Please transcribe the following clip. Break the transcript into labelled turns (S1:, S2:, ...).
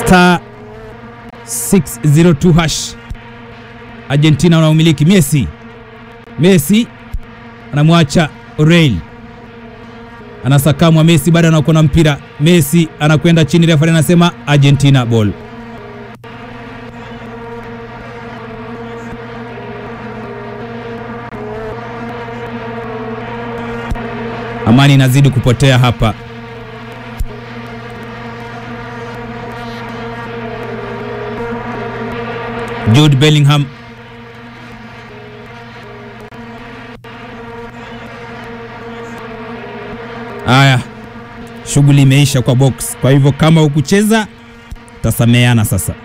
S1: star 602 hash. Argentina wanaumiliki. Messi, Messi anamwacha Real, anasakamwa. Messi bado anakuwa na mpira. Messi anakwenda chini, refa anasema Argentina ball. Amani inazidi kupotea hapa. Jude Bellingham Haya, shughuli imeisha kwa box. Kwa hivyo kama ukucheza tasameana sasa.